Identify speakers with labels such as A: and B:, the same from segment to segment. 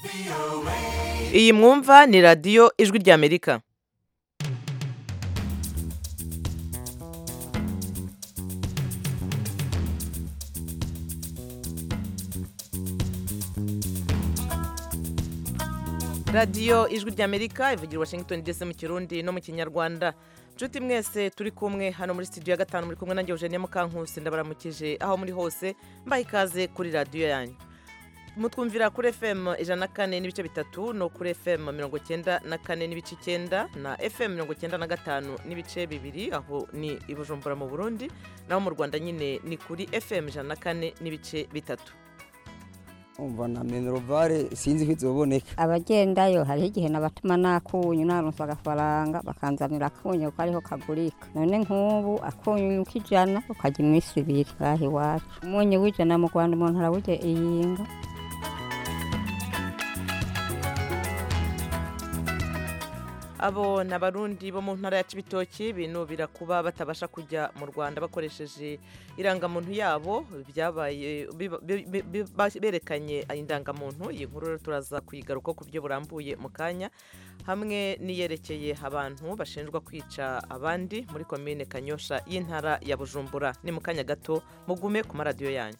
A: iyi mwumva ni radiyo ijwi ry'amerika radiyo ijwi ry'amerika ivugira washington dc mu kirundi no mu kinyarwanda nshuti mwese turi kumwe hano muri studio ya gatanu muri kumwe nanjye eugenie mukankusi ndabaramukije aho muri hose mbaha ikaze kuri radiyo yanyu mutwumvira kuri fm ijana na kane n'ibice bitatu no kuri fm mirongo cyenda na kane n'ibice icyenda na fm mirongo cyenda na gatanu n'ibice bibiri aho ni i bujumbura mu burundi naho mu rwanda nyine ni kuri fm ijana na kane n'ibice bitatu
B: umva na minerivare sinzi ko izoboneka
C: abagendayo hariho igihe nabatuma nakunyu naronse agafaranga bakanzanira akunyu ko ariho kagurika none nk'ubu akunyu k'ijana ukajya iminsi ibiri ngaha iwacu umunyu w'ijana mu rwanda umuntu arawurya iyinga
A: abo ni abarundi bo mu ntara ya cibitoki binubira kuba batabasha kujya mu rwanda bakoresheje irangamuntu yabo byabaye biba- bi- bi- bi- berekanye indangamuntu iyi nkuru rero turaza kuyigaruka ku buryo burambuye mu kanya hamwe n'iyerekeye abantu bashinjwa kwica abandi muri komine kanyosha y'intara ya bujumbura ni mu kanya gato mugume ku maradiyo yanyu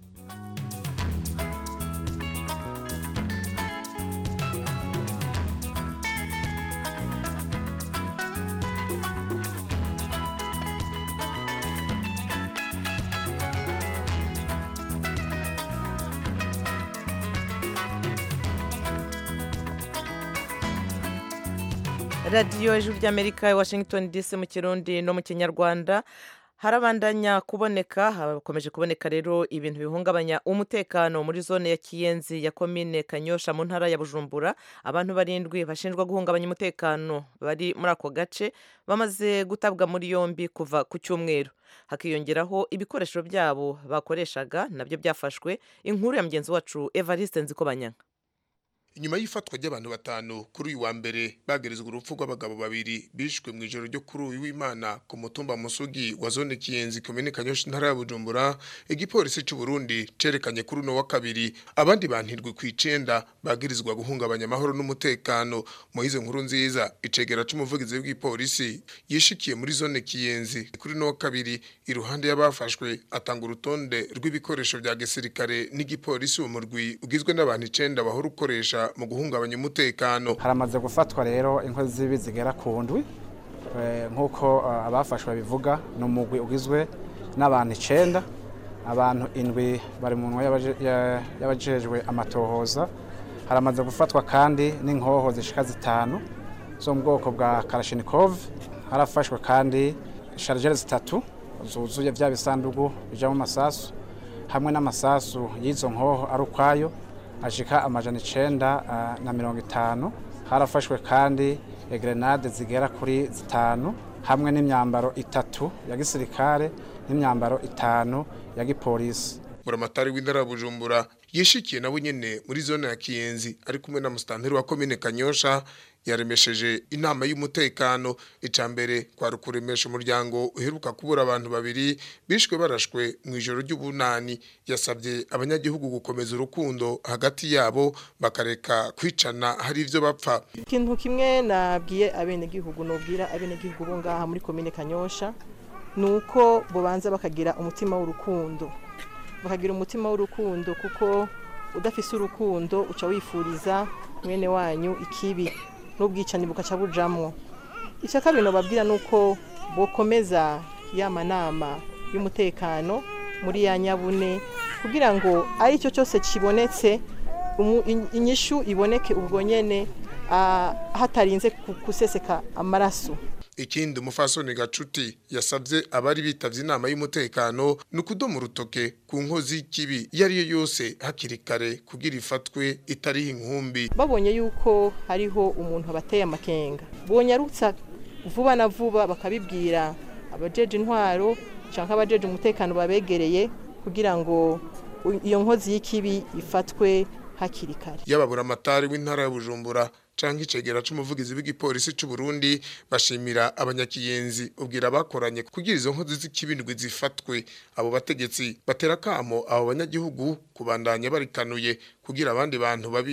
A: radiyo ijwi ry'amerika i washington dc mu kirundi no mu kinyarwanda harabandanya kuboneka hakomeje kuboneka rero ibintu bihungabanya umutekano muri zone ya kiyenzi ya komine kanyosha mu ntara ya bujumbura abantu barindwi bashinjwa guhungabanya umutekano bari muri ako gace bamaze gutabwa muri yombi kuva ku cyumweru hakiyongeraho ibikoresho byabo bakoreshaga nabyo byafashwe inkuru ya mugenzi wacu evariste nzikobanyanga
D: inyuma y'ifatwa ry'abantu batanu kuri uyu wa mbere bagerezwa urupfu rw'abagabo babiri bishwe mu ijoro ryo kuri uyu w'imana ku mutumba musugi wa zone kiyenzi komine kanyosha intara ya bujumbura igipolisi cy'u burundi cerekanye kuri uno wa kabiri abandi bantirwe ku icenda bagirizwa guhungabanya amahoro n'umutekano mu izo nkuru nziza icegera c'umuvugizi w'igipolisi yishikiye muri zone kiyenzi kuri uno wa kabiri iruhande y'abafashwe atanga urutonde rw'ibikoresho vya gisirikare n'igipolisi uwo murwi ugizwe n'abantu icenda bahora ukoresha mu guhungabanya umutekano
E: haramaze gufatwa rero inkozi z'ibi zigera ku ndwi Eh, nk'uko eh, abafashwe bivuga ni umugwi ugizwe n'abantu icenda abantu indwi bari mu nwa y'abaje- ya- y'abajejwe amatohoza haramaze gufatwa kandi n'inkoho zishika zitanu zo mu bwoko bwa karashinikov harafashwe kandi sharigere zitatu zuzuye vya bisandugu bijamo amasasu hamwe n'amasasu y'izo nkoho ari ukwayo ashika amajana icenda ah, na mirongo itanu harafashwe kandi grenade zigera kuri zitanu hamwe n'imyambaro itatu ya gisirikare n'imyambaro itanu ya gipolisi
D: buramatari w'intara ya bujumbura yishikiye nabo nyene muri zone ya kiyenzi ari kumwe na musitanteri wa komine kanyosha yaremesheje inama y'umutekano ica mbere kwari ukuremesha umuryango uheruka kubura abantu babiri bishwe barashwe mu ijoro ry'ubunani yasabye abanyagihugu gukomeza urukundo hagati yabo bakareka kwicana hari ivyo bapfa
F: ikintu kimwe nabwiye abenegihugu nubwira abenegihugu bo ngaha muri komine kanyosha ni uko bubanza bakagira umutima w'urukundo bakagira umutima w'urukundo kuko udafise urukundo uca wifuriza mwene wanyu ikibi n'ubwicanyi bukaca bujamwo icya kabiri nababwira ni uko bokomeza ya manama y'umutekano muri ya nyabune kugira ngo ari cyo cyose kibonetse umu- in- inyishu iboneke ubwo nyene ah, hatarinze ku- kuseseka amaraso
D: ikindi umufasoni gacuti yasabye abari bitavye inama y'umutekano ni ukudoma urutoke ku nkozi y'ikibi iyo ari yo yose hakiri kare kugira ifatwe itariho inkumbi
F: babonye yuko hariho umuntu abateye amakenga bonyarutsa vuba na vuba bakabibwira abajeje intwaro cyangwa abajeje umutekano babegereye kugira ngo u- iyo nkozi y'ikibi ifatwe hakiri kare
D: yababura amatari w'intara ya bujumbura canke icegera c'umuvugizi w'igipolisi c'u Burundi bashimira abanyakiyenzi ubwira bakoranye kugira izo nkozi z'ikibindwi zifatwe abo bategetsi batera kamo abo banyagihugu kubandanya barikanuye kugira abandi bantu babiri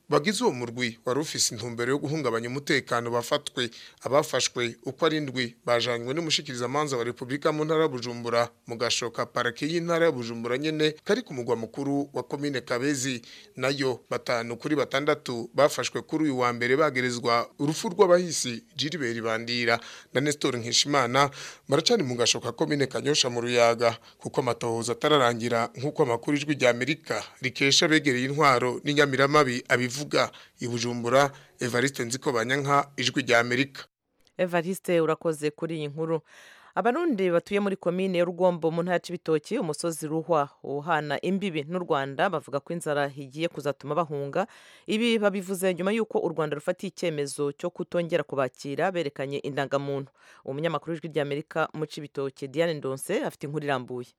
D: bagize uwo murwi wari ufise intumbero yo guhungabanya umutekano bafatwe abafashwe uko ari ndwi bajanywe n'umushikirizamanza wa Republika mu ntara ya Bujumbura mu gashoka parake y'intara ya Bujumbura nyene kari ku mugwa mukuru wa komine Kabezi nayo batanu kuri batandatu bafashwe kuri uyu wa mbere bagerezwa urupfu rw'abahisi Gilbert Bandira na Nestor Nkishimana baracani mu gashoka komine Kanyosha mu Ruyaga kuko amatohoza atararangira nk'uko amakuru ijwi rya Amerika rikesha begereye intwaro n'inyamiramabi abivuga i Bujumbura Evariste Nziko Banyanka ijwi rya Amerika
A: evariste urakoze kuri iyi nkuru abarundi batuye muri komine y'urugombo mu ntara y'ibitoki umusozi ruhwa uhana imbibi n'u rwanda bavuga ko inzara igiye kuzatuma bahunga ibi babivuze nyuma y'uko u rwanda rufatiye icyemezo cyo kutongera kubakira berekanye indangamuntu umunyamakuru w'ijwi ry'amerika mu cibitoki diane ndonse afite inkuru irambuye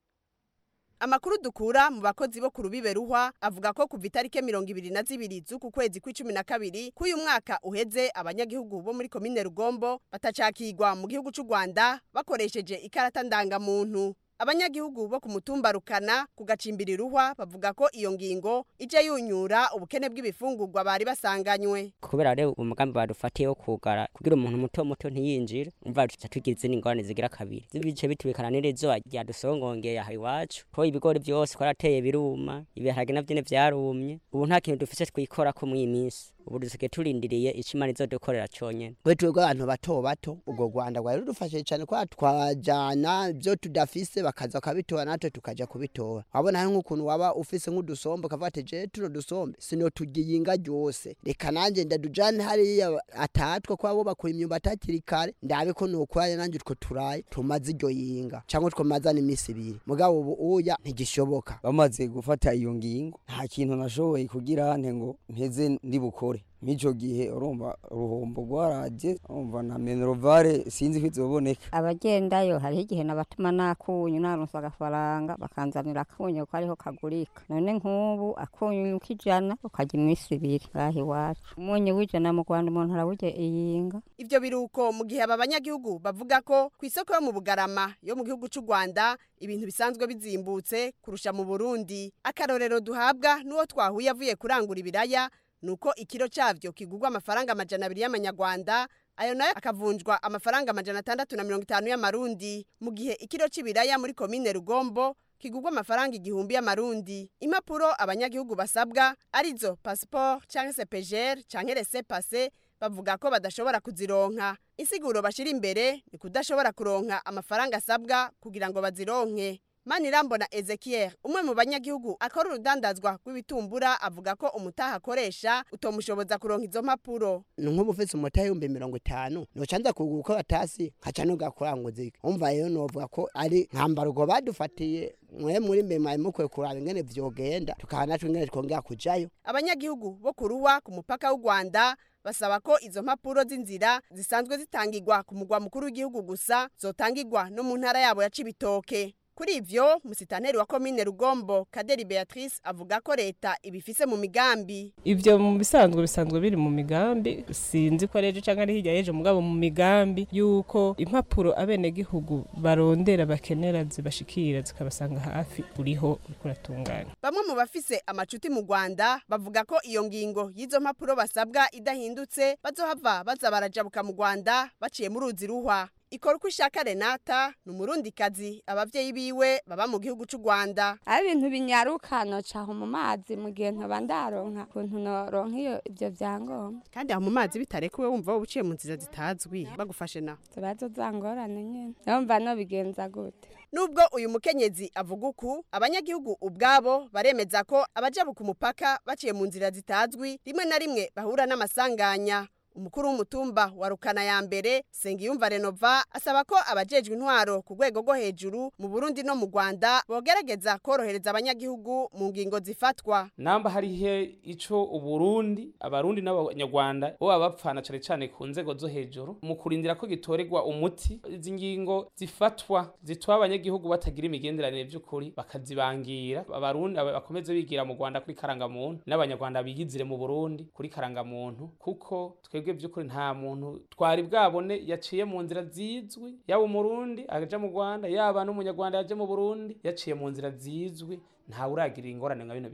G: amakuru dukura mu bakozi bo ku rubibe ruhwa avuga ko kuva itariki mirongo ibiri na zibiri z'uku kwezi kw'icumi na kabiri k'uyu mwaka uheze abanyagihugu bo muri komine rugombo batacakirwa mu gihugu cy'u rwanda bakoresheje ikarata ndangamuntu abanyagihugu bo ku mutumba rukana ku gacimbiri ruhwa bavuga ko iyo ngingo ije yunyura ubukene bw'ibifungurwa bari basanganywe
H: kubera rero umugambi badufatiye wo kugara kugira umuntu muto muto ntiyinjire umva tuca tugira izindi ngorane zigira kabiri zibice bitubikana n'izuba ryadusongongeye aha iwacu ko ibigori byose twarateye biruma ibiharage navyo nyene vyarumye ubu nta kintu dufise twikorako mw'iyi minsi ubu dusigaye turindiriye ico imana izodukorera conyene
I: we twebwe abantu bato bato ubwo rwanda rwari rudufashije cyane kubera twajana ibyo tudafise bakaza bakabitora natwe tukaja kubitora wabona hari nk'ukuntu waba ufise nk'udusombe ukavuga ati je tuno dusombe sinotugiye inga ryose reka nanjye ndadujane hariya atatwe ko abo bakora imyumbati hakiri kare ndabe ko nokuraye nanjye utwo turaye tumaze iryo yinga cyangwa twamazana iminsi ibiri mugabo ubu uya ntigishoboka
B: bamaze gufata iyo ngingo nta kintu nashoboye kugira nte ngo mpeze ndi bukore mico gihe urumva uruhombo rwaraje urumva na minervare sinzi ko izoboneka
C: abagendayo hariho igihe nabatuma nakunyu naronse agafaranga bakanzanira akunyu ko ariho kagurika none nk'ubu akunyu k'ijana ukagira iminsi ibiri ngaha iwacu umunyu w'ijana mu rwanda umuntu arawurya iyinga
G: ivyo biruko mu gihe aba banyagihugu bavuga ko ku isoko yo mu bugarama yo mu gihugu cy'u rwanda ibintu bisanzwe bizimbutse kurusha mu burundi akarorero duhabwa n'uwo twahuye avuye kurangura ibiraya nuko ikiro cyavyo kigurwa amafaranga amajana abiri y'amanyarwanda ayo nayo akavunjwa amafaranga amajana atandatu na mirongo itanu y'amarundi mu gihe ikiro c'ibiraya muri komine rugombo kigurwa amafaranga igihumbi y'amarundi impapuro abanyagihugu basabwa arizo pasiporo canke sepejere canke rese pase bavuga ko badashobora kuzironka insiguro bashira imbere ni kudashobora kuronka amafaranga asabwa kugira ngo bazironke Manirambona Ezekiel umwe mu banyagihugu akora urudandazwa rw'ibitumbura avuga ko umutaha akoresha utomushoboza kuronka izo mpapuro
I: ni nk'ubu ufise umutahe ibihumbi mirongo itanu nocanza kugura uko batasi nkaca nugakuranguza iki umva rero novuga ko ari nkambarugo badufatiye mwe muri mbe mwari mukwiye kuraba ingene vyogenda tukaha natwe ingene twongera kujayo
G: abanyagihugu bo kuruwa ku mupaka w'u Rwanda basaba ko izo mpapuro z'inzira zisanzwe zitangirwa ku mugwa mukuru w'igihugu gusa zotangirwa no mu ntara yabo ya Cibitoke kuri ivyo musitanteri wa komine rugombo kaderi beatrice avuga ko leta ibifise mu migambi
J: ivyo mu bisanzwe bisanzwe biri mu migambi sinzi ko rejo canke ari hirya yejo mugabo mu migambi yuko impapuro abenegihugu barondera bakenera zibashikira zikabasanga hafi uriho uriko uratunganya
G: bamwe mu bafise amacuti mu rwanda bavuga ko iyo ngingo y'izo mpapuro basabwa idahindutse bazohava baza barajabuka mu rwanda baciye mu ruzi ruhwa ikora uko ishaka renata ni umurundikazi abavyeyi biwe baba mu gihugu c'u rwanda
K: aho ibintu binyaruka nocaho mu mazi mu gihe ntoba ndaronka ukuntu noronka iyo ivyo vyangombwa
G: kandi aho mu mazi bitarekuwe wumva wowe uciye mu nzira zitazwi bagufashe naho
K: zibazo zangorane nyene yumva nobigenza gute
G: nubwo uyu mukenyezi avuga uku abanyagihugu ubwabo baremeza ko abajabuka umupaka baciye mu nzira zitazwi rimwe na rimwe bahura n'amasanganya umukuru w'umutumba wa rukana ya mbere sengiyumva renova asaba ko abajejwe intwaro ku rwego rwo hejuru mu burundi no mu rwanda bogerageza korohereza abanyagihugu mu ngingo zifatwa
L: namba hariho ico uburundi abarundi n'abanyarwanda bo baba bapfana cane cane ku nzego zo hejuru mu kurindira ko gitorerwa umuti izi ngingo zifatwa zituma abanyagihugu batagira imigenderanire vy'ukuri bakazibangira abarundi bakomeze bigira mu rwanda kuri karangamuntu n'abanyarwanda biyizire mu burundi kuri karangamuntu kuko twebwe by'ukuri nta muntu twari bwabone yaciye mu nzira zizwi yaba umurundi aja mu rwanda yaba n'umunyarwanda yaje mu burundi yaciye mu nzira zizwi ntawe uragirira ingorane nka bino bihugu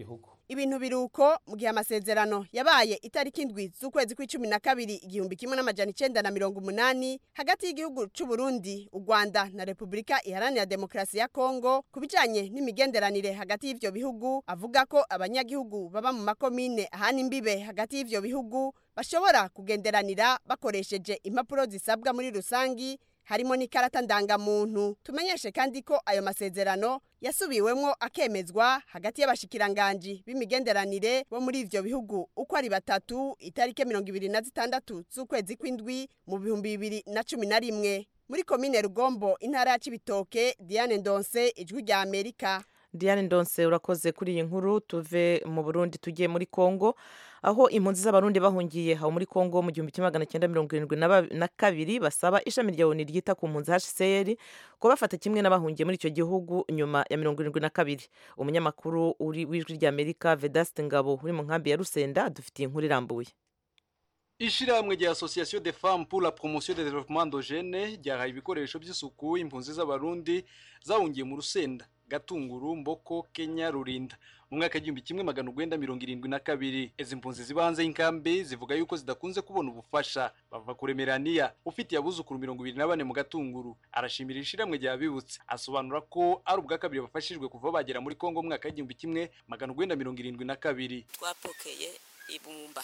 G: ibintu biruko mu gihe amasezerano yabaye itariki indwi z'ukwezi kw'icumi na kabiri igihumbi kimwe n'amajana icenda na mirongo umunani hagati y'igihugu c'u Burundi u Rwanda na Repubulika iharanira demokarasi ya Kongo ku bijanye n'imigenderanire hagati y'ivyo bihugu avuga ko abanyagihugu baba mu makomine ahana imbibe hagati y'ivyo bihugu bashobora kugenderanira bakoresheje impapuro zisabwa muri rusangi harimo n'ikarata ndangamuntu tumenyeshe kandi ko ayo masezerano yasubiwemwo akemezwa hagati y'abashikiranganji b'imigenderanire bo muri ivyo bihugu uko ari batatu itariki mirongo ibiri na zitandatu z'ukwezi kw'indwi mu bihumbi bibiri na cumi na rimwe muri komine rugombo intara ya cibitoke diane ndonse ijwi rya amerika
A: diane ndonse urakoze kuri iyi nkuru tuve mu burundi tugiye muri kongo aho impunzi z'abarundi bahungiye aho muri kongo mu gihumbi kimwe magana cyenda mirongo irindwi na ba- na kabiri basaba ishami rya oni ryita ku mpunzi hcr ko bafata kimwe n'abahungiye muri icyo gihugu nyuma ya mirongo irindwi na kabiri umunyamakuru uri w'ijwi rya amerika vedaste ngabo uri mu nkambi ya rusenda adufitiye inkuru irambuye
M: Ishirahamwe rya Association des Femmes pour la Promotion des Développement Endogène ryahaye ibikoresho by'isuku impunzi z'abarundi zahungiye mu Rusenda, Gatunguru, Mboko, Kenya, Rurinda. Mu mwaka w'igihumbi kimwe magana urwenda mirongo irindwi na kabiri izi mpunzi ziba hanze y'inkambi zivuga yuko zidakunze kubona ubufasha bava kuremeraniya ufitiye abuzukuru mirongo ibiri na bane mu gatunguru arashimira ishirahamwe rya bibutse asobanura ko ari ubwa kabiri bafashijwe kuva bagera muri Kongo mu mwaka w'igihumbi kimwe magana urwenda mirongo irindwi na kabiri
N: twapokeye ibumba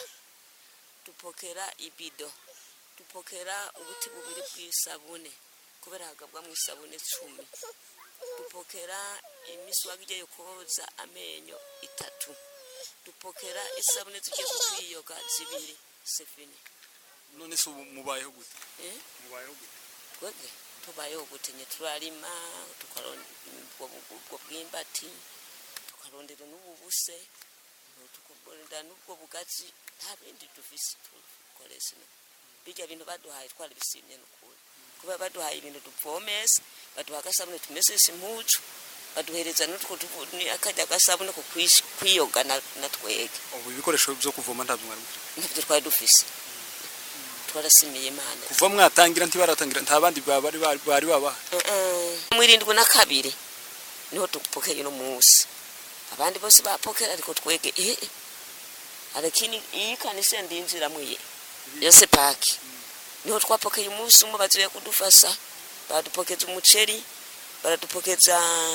N: dupokera ibido dupokera ubuti bubiri bw'isabune kubera hagabwa mu isabune cumi dupokera imiswagi igiye koza amenyo itatu dupokera isabune tugiye kutwiyoga zibiri sefini
M: none se ubu mubayeho gute
N: eh?
M: mubayeho gute
N: twebwe tubayeho gute nye turarima tukarondera ubwo ubwo bw'imbati tukarondera n'ububuse tukarondera n'ubwo bugazi nta bindi dufise dukoresha bijya bintu baduhaye twari bisimye n'ukuri kuba baduhaye ibintu dupfomesa baduha agasabune tumesesha impucu baduhereza n'utwo tuvu- ni akajya agasabune ko kwish- kwiyoga na na twege
M: ubu ibikoresho byo kuvoma ntabwo mwari mufite
N: ntabyo twari dufise twarasimiye imana
M: kuva mwatangira ntibaratangira nta bandi ba- bari bari bari babaha
N: mu irindwi na kabiri niho dupokeye uno munsi abandi bose bapokera ariko twege eh eh. arakini iyi kanisa ndinjiramo ye yose paki niho twapokeye umunsi umwe bazuye kudufasha badupokeza umuceri baradupokeza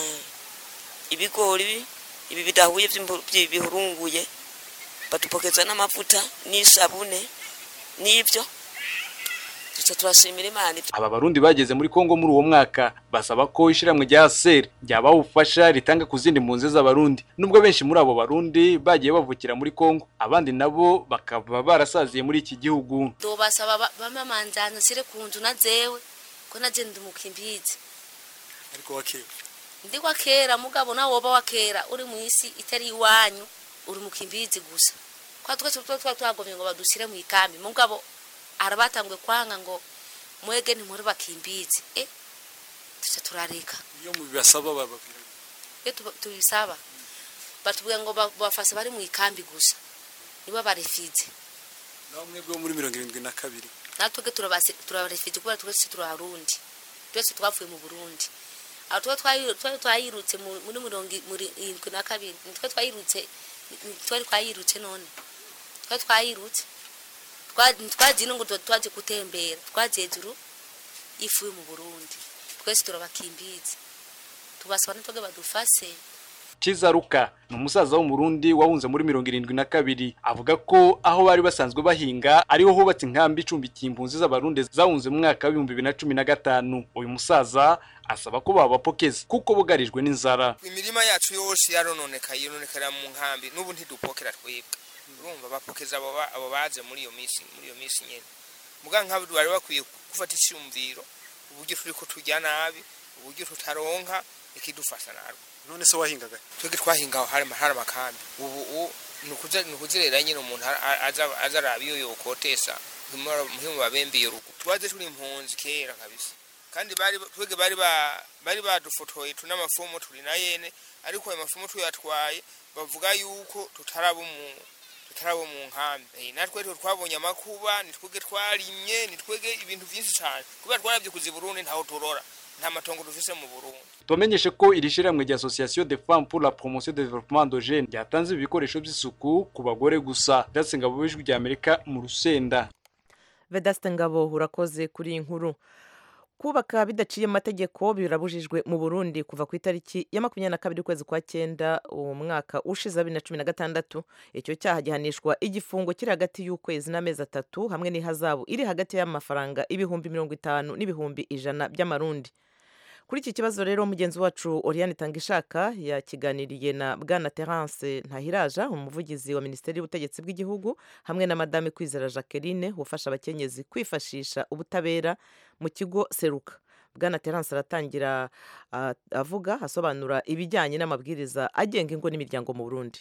N: ibigori ibi bidahuye by'imbu- by'ibi bihurunguye badupokeza n'amavuta n'isabune n'ibyo duca turashimira imana ibyo
M: aba barundi bageze muri Kongo muri uwo mwaka basaba ko ishiramwe rya ASER ryabaha ubufasha ritanga ku zindi mpunzi z'abarundi nubwo benshi muri abo barundi bagiye bavukira muri Kongo abandi nabo bakaba barasaziye muri iki gihugu
O: ndobasaba ba- bamamanzana sire ku nzu na zewe ko naje ndi mukimbizi
M: ariko wakera
O: ndi kwa kera mugabo nawe woba wa kera uri mu isi itari iwanyu uri mukimbizi gusa kwa twese twa twa twagomye ngo badusire mu ikambi mugabo arabatangwe kwanga ngo mwege ntimuri bakimbizi eh tuce turareka
M: iyo mubibasaba bababwira
O: iyo tuba- tubisaba batubwira ngo ba- bafase bari mu ikambi gusa nibo barefize
M: naho mwebwe bo muri mirongo irindwi na kabiri
O: natwebwe turabase- turabarefije kubera twese turi abarundi twese twavuye mu burundi aho tuba twayi- twari twayirutse mu- muri mirongo i- muri irindwi na kabiri nitwe twayirutse ni- twari twayirutse none twari twayirutse Twa- twagiye no ngo tu- twaje gutembera twaje hejuru ifu yo mu burundi twese turabakimbizi tubasaba natwebwe badufase
M: Kizaruka ni umusaza w'umurundi wahunze muri mirongo irindwi na kabiri avuga ko aho bari basanzwe bahinga ariho hubatse inkambi icumbikiye impunzi z'abarundi zahunze mu mwaka w'ibihumbi bibiri na cumi na gatanu uyu musaza asaba ko babapokeza kuko bugarijwe n'inzara
P: imirima yacu yose yarononekaye yononekera mu nkambi n'ubu ntidupokera twebwe urumva bapokeza abo ba- abo baje muri iyo minsi muri iyo minsi nyene muga nk'abo bari bakwiye gufata icyumviro uburyo turi ko turya nabi uburyo tutaronka ikidufasha narwo
M: none se wahingaga
P: twebwe twahinga aho hari hari amakambi ubu u- ni ukuze- ni ukuzerera nyine umuntu a- a- aza aza araba iyo yokotesa muhimu babembe iyo rugo twaje turi impunzi kera kabisa kandi bari twebwe bari ba- bari badufotoye turi n'amafomo turi na yene ariko ayo mafomo tuyatwaye bavuga yuko tutaraba mu tutarabo mu nkambi Eh, natwe rero twabonye amakuba nitwege twarimye nitwege ibintu byinshi cyane kubera twarabye kuzi Burundi ntaho turora nta matongo dufise mu burundi
M: Tumenyeshe ko iri shiramwe rya Association des Femmes pour la Promotion du Développement endogène ryatanze ibikoresho by'isuku ku bagore gusa. Datse ngabo b'ijwi rya Amerika mu Rusenda.
A: vedaste ngabo urakoze kuri iyi nkuru kubaka bidaciye amategeko birabujijwe mu burundi kuva ku itariki ya makumyabiri na kabiri ukwezi kwa cyenda uwo mwaka ushize bibiri na cumi na gatandatu icyo cyaha gihanishwa igifungo kiri hagati y'ukwezi n'amezi atatu hamwe n'ihazabu iri hagati y'amafaranga ibihumbi mirongo itanu n'ibihumbi ijana by'amarundi kuri iki kibazo rero mugenzi wacu oriane tangishaka yakiganiriye na bwana terence ntahiraja umuvugizi wa minisiteri y'ubutegetsi bw'igihugu hamwe na madame kwizera jacqueline ufasha abakenyezi kwifashisha ubutabera mu kigo seruka bwana terence aratangira ah, avuga asobanura ibijyanye n'amabwiriza agenga ingo n'imiryango mu burundi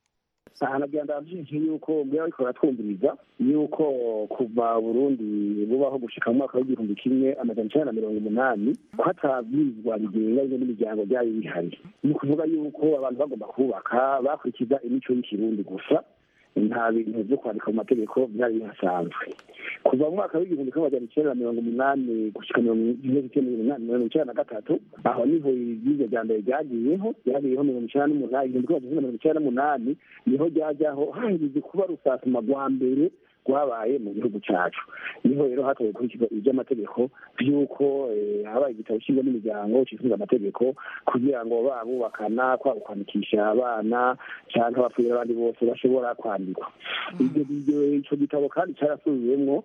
Q: nagira ndabyinshi yuko mbere ariko baratwumviriza yuko kuva Burundi bubaho gushika mu mwaka w'igihumbi kimwe amajana icenda na mirongo umunani ko hatabwirizwa bigenga bimwe n'imiryango byari bihari ni ukuvuga yuko abantu bagomba kubaka bakurikiza imico y'ikirundi gusa nta bintu byo kwandika mu mategeko byari bihasanzwe kuva mu mwaka w'igihumbi kimwe amajana icenda na mirongo umunani gushika mirongo mirongo icenda na gatatu aho niho ibyiza rya mbere ryagiyeho ryagiyeho mirongo icenda n'umunani igihumbi kimwe amajana mirongo icenda n'umunani niho ryajyaho hahirize kuba rusasuma rwa mbere rwabaye mu gihugu cyacu niho rero hatowe gukurikizwa iby'amategeko by'uko habaye igitabo cy'ingo n'imiryango kifuza amategeko kugira ngo babubakana kwaba kwandikisha abana cyangwa abapfuye abandi bose bashobora kwandikwa icyo gitabo kandi cyarasubiwemo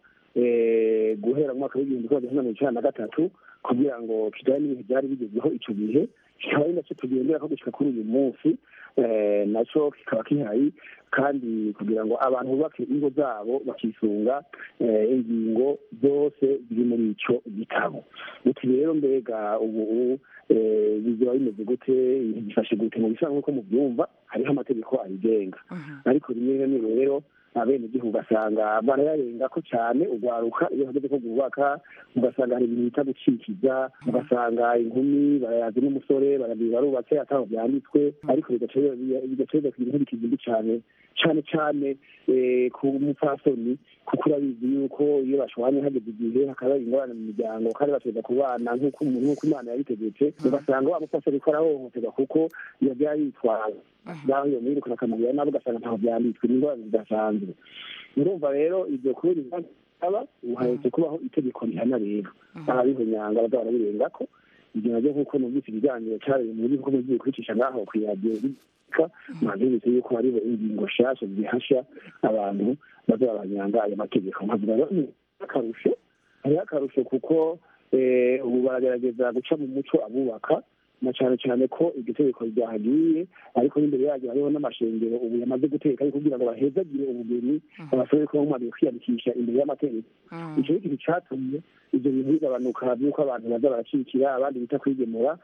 Q: guhera mu mwaka w'igihumbi kimwe magana mirongo icyenda na gatatu kugira ngo kijyane n'ibihe byari bigezweho icyo gihe kikaba ari nacyo tugendera ko gushyika kuri uyu munsi nacyo kikaba kihari kandi kugira ngo abantu bubake ingo zabo bakisunga ingingo zose ziri muri icyo gitabo uti rero mbega ubu bizaba bimeze gute bifashe gute mu bisa nk'uko mubyumva hariho amategeko abigenga ariko rimwe na rimwe rero abenegihugu ugasanga barayarenga ko cyane urwaruka iyo hageze ko rwubaka ugasanga hari ibintu bita gucikiza ugasanga inkumi barayazi n'umusore barubatse ataho byanditswe ariko bigaca biza kugira inkurikizi mbi cyane cyane cyane ku mupfasoni kuko urabizi yuko iyo bashwanye hageze igihe hakaba ingorane mu miryango kandi bateza kubana nk'uko nk'uko imana yabitegetse ugasanga wa mupfasoni ko arahohoterwa kuko yabyara yitwaye naho iyo mwirukana akamubwira nabo ugasanga ntaho byanditswe ni ingorane zidasanzwe urumva rero ibyo kubera aba ubu kubaho itegeko rihana rero ababihonyanga bazaba barabirengako ibyo nabyo nk'uko numvise ibiganiro cyabereye mu bihugu mugiye kwicisha ngaho ku iradiyo afurika mwabyumvise yuko hariho ingingo nshasha zihasha abantu bazabanyanga ayo mategeko nkavuga rero ni akarusho hariho akarusho kuko ubu baragerageza guca mu muco abubaka na cyane cyane ko iryo tegeko ryahagiye ariko n'imbere yaryo hariho n'amashengero ubu yamaze guteka kugira ngo bahezagire ubugeni abasore ko bamaze kwiyandikisha imbere y'amategeko icyo ni ikintu cyatumye ibyo bintu bigabanuka by'uko abantu baza baracikira abandi bita kwigemura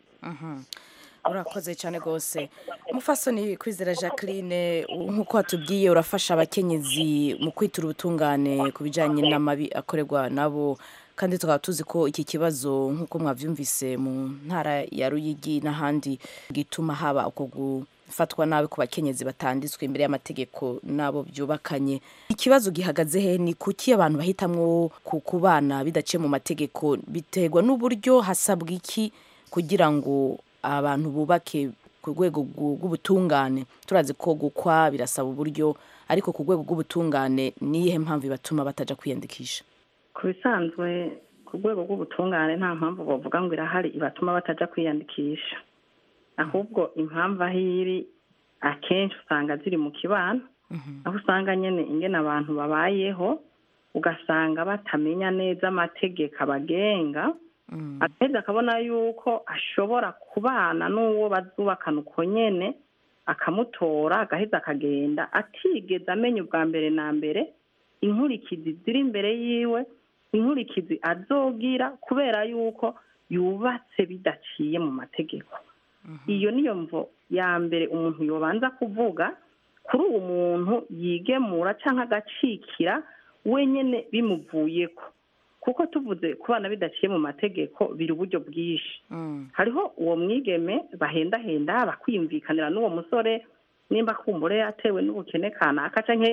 R: urakoze cyane rwose umufasoni kwizera jacqueline nk'uko watubwiye urafasha abakenyezi mu kwitura ubutungane ku bijyanye n'amabi akorerwa nabo kandi tukaba tuzi ko iki kibazo nk'uko mwabyumvise mu ntara ya ruyigi n'ahandi gituma haba uko gufatwa nabi ku bakenyezi batanditswe imbere y'amategeko n'abo byubakanye ikibazo gihagaze he ni kuki abantu bahitamwo ku bana bidaciye mu mategeko biterwa n'uburyo hasabwa iki kugira ngo abantu bubake ku rwego rw'ubutungane turazi ko gukwa birasaba uburyo ariko ku rwego rw'ubutungane niyihe mpamvu ibatuma batajya kwiyandikisha
S: ku bisanzwe ku rwego rw'ubutungane nta mpamvu bavuga ngo irahari ibatuma batajya kwiyandikisha ahubwo impamvu aho iri akenshi usanga ziri mu kibano aho usanga nyine ingena abantu babayeho ugasanga batamenya neza amategeko abagenga akenshi akabona yuko ashobora kubana n'uwo bazubakana uko nyine akamutora agaheza akagenda atigeze amenya ubwa mbere na mbere inkurikizi ziri imbere yiwe inkurikizi azogira kubera yuko yubatse bidaciye mu mategeko iyo niyo mvo ya mbere umuntu yobanza kuvuga kuri uwo muntu yigemura cyangwa agacikira wenyine bimuvuyeko kuko tuvuze ku bana bidaciye mu mategeko biri uburyo bwinshi hariho uwo mwigeme bahendahenda bakwiyumvikanira n'uwo musore nimba kumbure yatewe n'ubukene kanaka cyangwa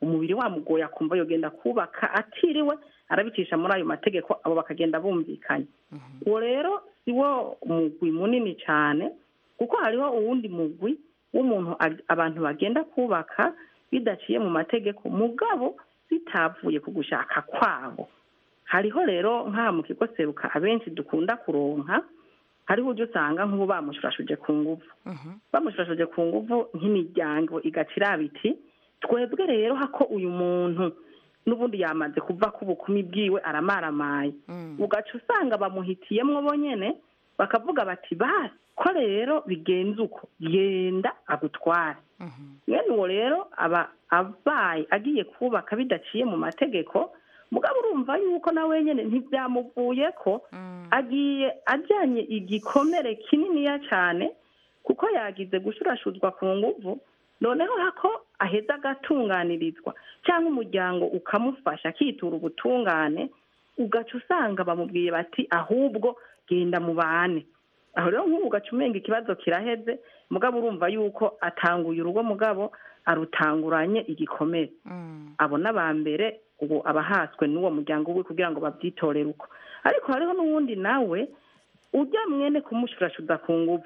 S: umubiri wamugoye akumva yogenda kubaka atiriwe arabicisha muri ayo mategeko abo bakagenda bumvikanye uwo rero si wo mugwi munini cyane kuko hariho uwundi mugwi w'umuntu ag- abantu bagenda kubaka bidaciye mu mategeko mugabo bitavuye ku gushaka kwabo hariho rero nk'aha mu kigo seruka abenshi dukunda kuronka hariho ujya usanga nk'ubu bamushurashuje ku nguvu bamushurashuje ku nguvu nk'imiryango igaca iraba iti twebwe rero hako uyu muntu n'ubundi yamaze kuva ku bukumi bwiwe aramaramaye ugaca usanga bamuhitiyemwo bonyene bakavuga bati basi ko rero bigenze uko genda agutware mwene uwo rero aba abaye agiye kubaka bidaciye mu mategeko mugabo urumva yuko na wenyine ntibyamuvuye ko agiye ajyanye igikomere kininiya cyane kuko yagize gushurashuzwa ku nguvu noneho hako aheza agatunganirizwa cyangwa umuryango ukamufasha akitura ubutungane ugaca usanga bamubwiye bati ahubwo genda mubane aho rero nk'ubu ugaca umenga ikibazo kiraheze mugabo urumva yuko atanguye urugo mugabo arutanguranye igikomere abo n'aba mbere ubu abahaswe n'uwo muryango we kugira ngo babyitorere uko ariko hariho n'uwundi nawe ujya mwene kumushurashuza ku nguvu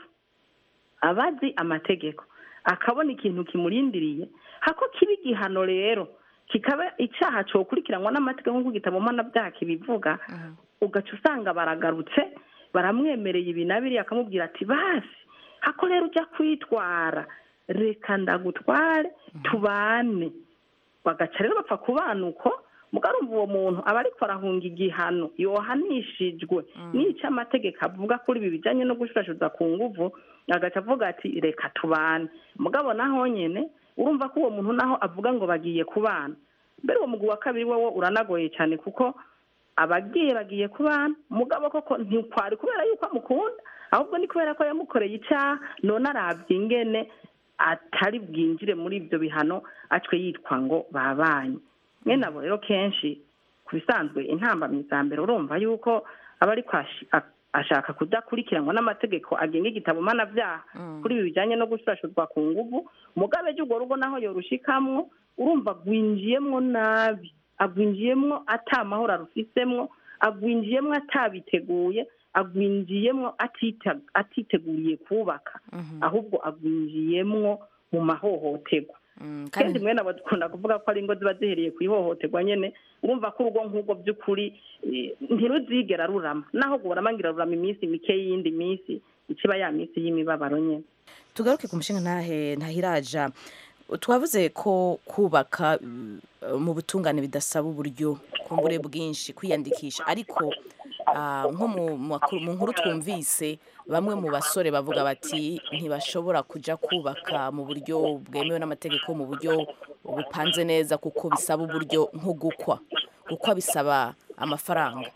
S: abazi amategeko akabona ikintu kimurindiriye hako kiba igihano rero kikaba icyaha cokurikiranwa n'amategeko nk'uko igitabo mpanabyaha kibivuga ugaca usanga baragarutse baramwemereye ibi na biriya akamubwira ati basi hako rero ujya kwitwara reka ndagutware tubane bagaca rero bapfa kubana uko mugarumva uwo muntu aba ariko arahunga igihano yohanishijwe n'icyo amategeko avuga kuri ibi bijyanye no gushurashuza ku nguvu agaca avuga ati reka tubane mugabo naho nyine urumva ko uwo muntu naho avuga ngo bagiye kubana mbere uwo mugwi wa kabiri wowe uranagoye cyane kuko abagiye bagiye kubana mugabo koko ntikwari kubera yuko amukunda ahubwo ni kubera ko yamukoreye icyaha none arabye ingene atari bwinjire muri ibyo bihano atwe yitwa ngo babanye mwene abo rero kenshi ku bisanzwe intambamyi za mbere urumva yuko aba ariko ashi- a- ashaka kudakurikiranwa n'amategeko agenga igitabo mpanabyaha kuri ibi bijyanye no gushurashurwa ku nguvu mugabe urwo rugo naho yorushikamwo urumva agwinjiyemwo nabi agwinjiyemwo ata mahoro arufisemwo agwinjiyemwo atabiteguye agwinjiyemwo atita- atiteguriye kubaka ahubwo agwinjiyemwo mu mahohoterwa kenshi mwene abo dukunda kuvuga ko ari ingo ziba zihereye ku ihohoterwa nyene urumva ko urugo nk'ubwo by'ukuri eh, ntiruzigera rurama naho gurama ngira rurama iminsi mike y'iyindi minsi ikiba ya minsi y'imibabaro nyene
R: tugaruke ku mushinga ntahe ntahiraja twavuze ko kubaka uh, mu butungane bidasaba uburyo kumbure bwinshi kwiyandikisha ariko ah, nko mu makuru- mu nkuru twumvise bamwe mu basore bavuga bati ntibashobora kuja kubaka mu buryo bwemewe n'amategeko mu buryo bupanze neza kuko bisaba uburyo nko gukwa gukwa bisaba amafaranga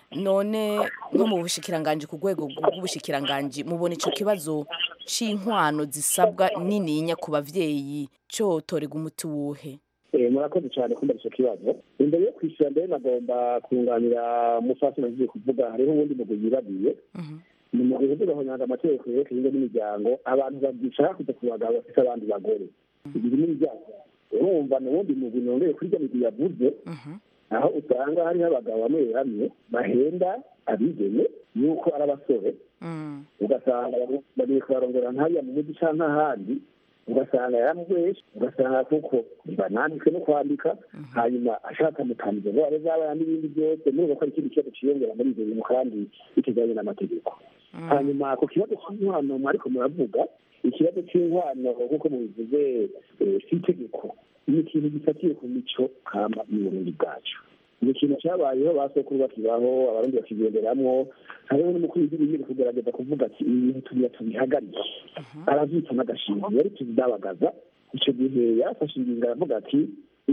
R: none nko mu bushikiranganji ku rwego rw'ubushikiranganji mubona ico kibazo c'inkwano zisabwa nininya ku bavyeyi cotorega umuti wuhe
Q: Eh, murakoze cyane kumva icyo kibazo imbere yo kwishyura mbere nagomba kunganira umufasi nagiye kuvuga hariho ubundi mugwi yibadiye ni mu gihe tugahonyanga amategeko yerekeye ingo n'imiryango abantu babyicara kujya ku bagabo bafite abandi bagore ibi ni ibyaha urumva ni ubundi mugwi nongeye kuri rya migwi yavuze aho usanga hariho abagabo bamwe bamwe bahenda abigeme yuko ari abasore ugasanga bagiye kubarongora nk'ariya mu mujyi cyangwa ahandi ugasanga yaramubeshe ugasanga kuko bananditswe no kwandika hanyuma ashaka mutambije ngo abe zabana n'ibindi byose murumva ko ari ikindi kibazo ciyongera muri ibyo bintu kandi bitajyanye n'amategeko hanyuma ku kibazo cy'inkwano mwariko muravuga ikibazo cy'inkwano nk'uko mubivuze eh, si itegeko ni ikintu gifatiye ku mico kama y'uburundi bwacu ni ikintu cyabayeho ba sokuru bakibaho abarundi bakigenderamwo hariho n'umukuru w'igihugu yiri kugerageza kuvuga ati ibi bintu tubiya tubihagarike aravyita n'agashimwe yari tuzidabagaza ico gihe yafashe ingingo aravuga ati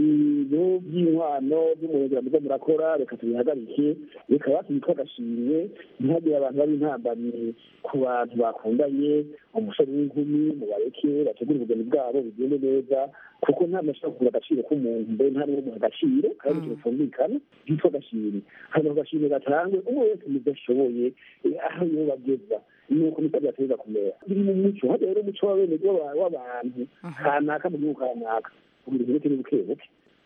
Q: ibintu by'inkwano by'umurengera muzo murakora reka tubihagarike reka basi bitwa agashimwe ntihagire abantu baba intambamyi ku bantu bakundanye umusore n'inkumi mubareke bategure ubugeni bwabo bigende neza kuko nta mashaka kugura agaciro k'umuntu mbe nta n'uwo muha agaciro kandi ikintu cyumvikana byitwa agashimwe hanyuma ako gashimwe gatangwe umwe wese mu byo ashoboye eh, aho yobageza nuko niko byateza kumera biri mu muco hajya rero umuco w'abene w'abantu kanaka mu gihugu kanaka kugira ibintu ni buke buke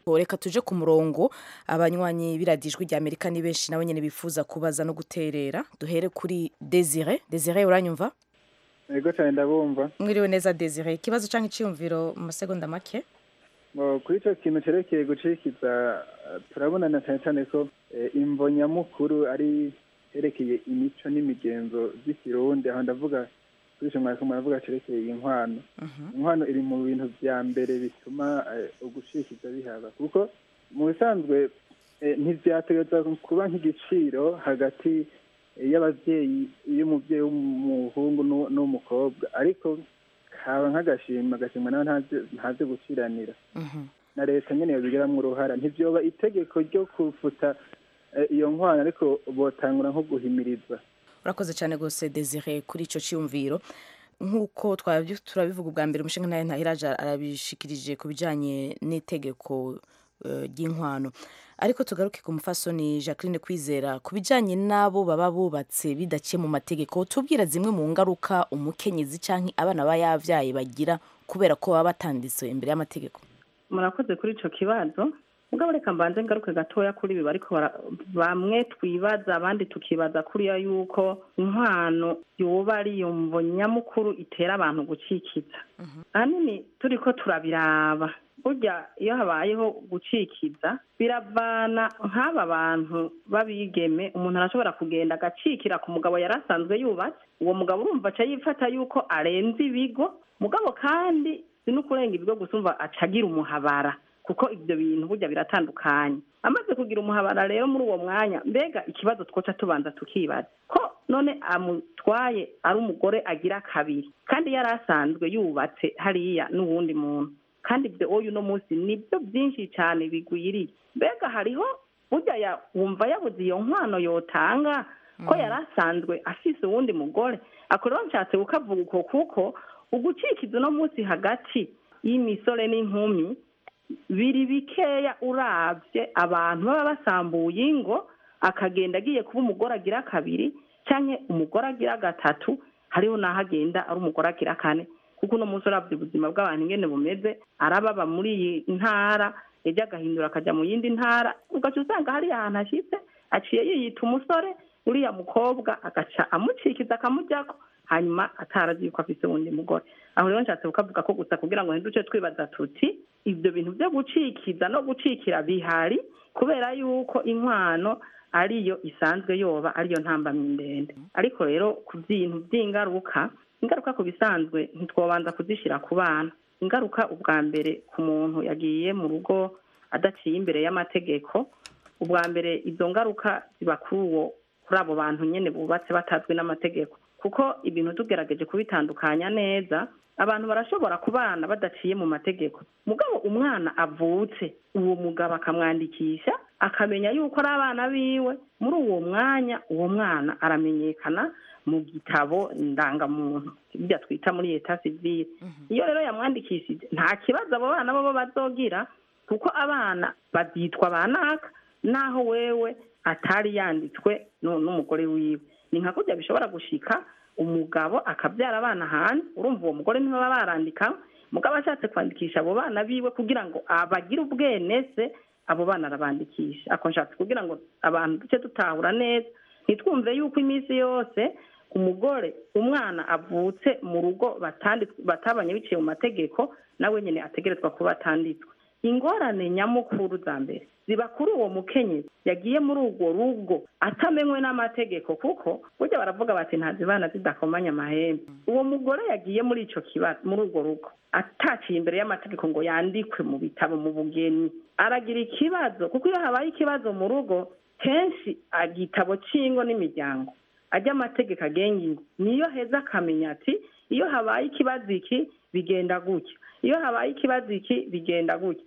R: reka tuje ku murongo abanywanyi biradijwe rya amerika ni benshi nabo nyine bifuza kubaza no guterera duhere kuri desire desire uranyumva
T: yego cyane ndabumva
R: mwiriwe neza desire ikibazo cyangwa icyiyumviro mu masegonda make
T: Ngo kuri icyo kintu cyerekeye gucikiza eh, turabonana cyane cyane ko eh, imvo nyamukuru ari herekeye imico n'imigenzo z'ikirundi aho ndavuga kuri icyo mwaka muravuga cerekeye inkwano inkwano iri mu bintu vya mbere bituma eh, ugucikiza bihaba kuko mu bisanzwe eh, ntivyategereza kuba nk'igiciro hagati eh, y'abavyeyi y'umuvyeyi w'umuhungu n'uw- n'uw'umukobwa ariko kaba nk'agashimwe agashimwe nawe ntazi- ntazi guciranira na leta nyene yobigiramwo uruhara ntivyoba itegeko ryo kufuta eh, iyo nkwano ariko botangura nko guhimiriza
R: urakoze cyane rwose desire kuri icyo cyiyumviro nk'uko twabyo- turabivuga ubwa mbere umushinga nawe ntahiraje arabishikirije ku bijyanye n'itegeko eh, ry'inkwano ariko tugaruke ku mufasoni jacqueline kwizera ku bijyanye n'abo baba bubatse bidaciye mu mategeko tubwira zimwe mu ngaruka umukenyezi cyangwa abana baba yabyaye bagira kubera ko baba batanditse imbere y'amategeko
S: murakoze kuri icyo kibazo mugabo reka mbanze ngaruke gatoya kuri ibi bariko bara- bamwe twibaza abandi tukibaza kuriya yuko inkwano yoba ari iyo mvo nyamukuru itera abantu gucikiza ahanini turiko turabiraba burya iyo habayeho gucikiza biravana nk'aba bantu b'abigeme umuntu arashobora kugenda agacikira ku mugabo yari asanzwe yubatse uwo mugabo urumva aca yifata yuko arenze ibigo mugabo kandi si n'ukurenga ibigo gusa umva aca agira umuhabara kuko ibyo bintu burya biratandukanye amaze kugira umuhabara rero muri uwo mwanya mbega ikibazo twoca tubanza tukibaza ko none amutwaye ari umugore agira kabiri kandi yari asanzwe yubatse hariya n'uwundi muntu kandi ibyo oyu uno munsi nibyo byinshi cyane bigwiriye mbega hariho burya ya- wumva yabuze iyo nkwano yotanga ko yari asanzwe afise uwundi mugore ako rero nshatse kukavuga uko kuko ugucikiza uno munsi hagati y'imisore n'inkumi biri bikeya urabye abantu baba basambuye ingo akagenda agiye kuba umugore agira kabiri cyangwa umugore agira gatatu hariho n'aho agenda ari umugore agira kane kuko uno munsi urabye ubuzima bw'abantu ingene bumeze arababa muri iyi ntara ejo agahindura akajya mu yindi ntara ugaca usanga hariya ahantu ashyitse aciye yiyita umusore uriya mukobwa agaca amucikiza akamujyako hanyuma atarazi yuko afite uwundi mugore aho rero nshatse kukavuga ko gusa kugira ngo ntiduce twibaza tuti ibyo bintu byo gucikiza no gucikira bihari kubera yuko inkwano ariyo isanzwe yoba ariyo ntambamyi ndende ariko rero ku bintu by'ingaruka ingaruka ku bisanzwe ntitwobanza kuzishyira ku bana ingaruka ubwa mbere ku muntu yagiye mu rugo adaciye imbere y'amategeko ubwa mbere izo ngaruka ziba kuri uwo kuri abo bantu nyine bubatse batazwi n'amategeko kuko ibintu tugerageje kubitandukanya neza abantu barashobora kubana badaciye mu mategeko mugabo umwana avutse uwo mugabo akamwandikisha akamenya yuko ari abana biwe muri uwo mwanya uwo mwana aramenyekana mu gitabo ndangamuntu ibyo twita muri leta sivile iyo rero yamwandikishije nta kibazo abo bana bo bazogira kuko abana babyitwa ba naka naho wewe atari yanditswe nu- n'umugore wiwe ni nka kurya bishobora gushika umugabo akabyara abana hanze urumva uwo mugore ntibaba barandika mugabo ashatse kwandikisha abo bana biwe kugira ngo abagire ubwenese abo bana arabandikisha ako nshatse kugira ngo abantu duce dutahura neza ntitwumve yuko iminsi yose umugore umwana avutse mu rugo batanditswe batabanye biciye mu mategeko nawe nyine ategerezwa kuba atanditswe ingorane nyamukuru za mbere ziba kuri uwo mukenyezi yagiye muri urwo rugo atamenywe n'amategeko kuko burya baravuga bati ntazibana zidakomanya amahembe uwo mugore yagiye muri icyo kibazo muri urwo rugo ataciye imbere y'amategeko ngo yandikwe mu bitabo mu bugeni aragira ikibazo kuko iyo habaye ikibazo mu rugo kenshi igitabo cy'ingo n'imiryango ajya amategeko agenga ingo niyo heza akamenya ati iyo habaye ikibazo iki bigenda gutya iyo habaye ikibazo iki bigenda gutya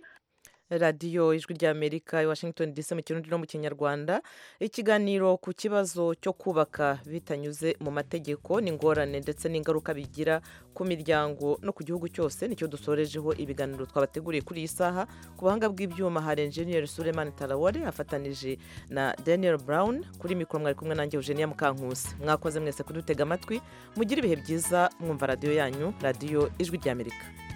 A: radiyo ijwi ry'amerika i washington dc mu kirundi no mu kinyarwanda ikiganiro ku kibazo cyo kubaka bitanyuze mu mategeko n'ingorane ndetse n'ingaruka bigira ku miryango no ku gihugu cyose nicyo dusorejeho ibiganiro twabateguriye kuri iyi saha ku buhanga bw'ibyuma hari enjeniyeri suleman tarawore afatanije na daniel brown kuri mikoro mwari kumwe nanjye eugenia mukankusi mwakoze mwese kudutega amatwi mugire ibihe byiza mwumva radiyo yanyu radiyo ijwi ry'amerika